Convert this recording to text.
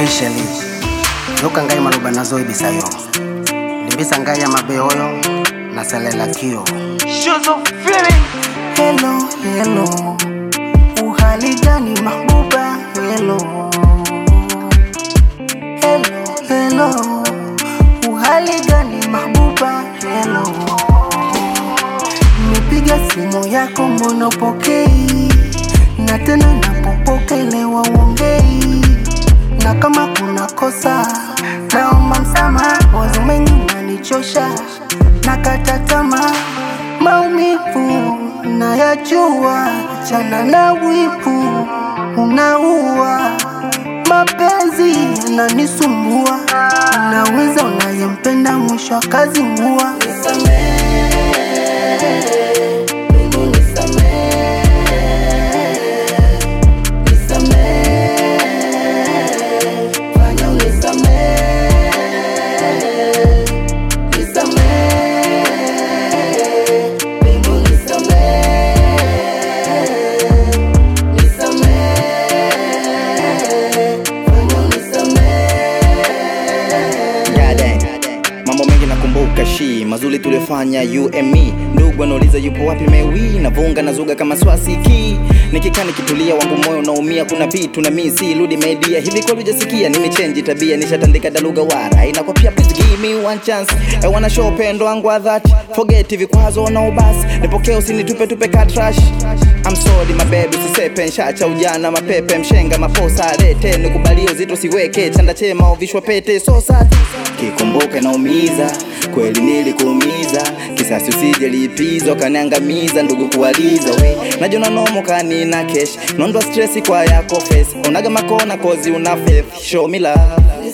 officially yoka ngai maloba nazo ebisa yo limbisa ngai ya mabe oyo nasalela kio Shoes of feeling. Hello, hello. Uhali gani mahbuba? Hello. Hello, hello. Uhali gani mahbuba? Hello. Nimepiga simu yako mbona upokei? Na tena napopokelewa uongei. Na kama kuna kosa naomba msamaha, wazo mengi nanichosha, nakata tamaa, maumivu nayajua, chana na wivu unaua, mapenzi yananisumbua, unaweza unayempenda mwisho wa kazi mua Goddamn. Mambo mengi nakumbuka shi mazuri tulifanya you and me ndugu anauliza yupo wapi mewi navunga nazuga kama swasiki nikikaa nikitulia wangu moyo unaumia kuna vitu na mimi si rudi media hivi kweli hujasikia nimechange tabia nishatandika daluga wara inakuwa pia please give me one chance I wanna show upendo wangu wa dhati forget vikwazo na ubasi nipokee usinitupe tupe ka trash I'm sorry my baby usisepe nshacha ujana mapepe mshenga maposa lete nikubalie uzito siweke chanda chema uvishwa pete so sad kikumbuka naumiza kweli nilikuumiza kisasi usije lipizo kaniangamiza ndugu kuwaliza we najona nomo kani na kesh nondwa stress kwa yako face unaga makona kozi una faith show me love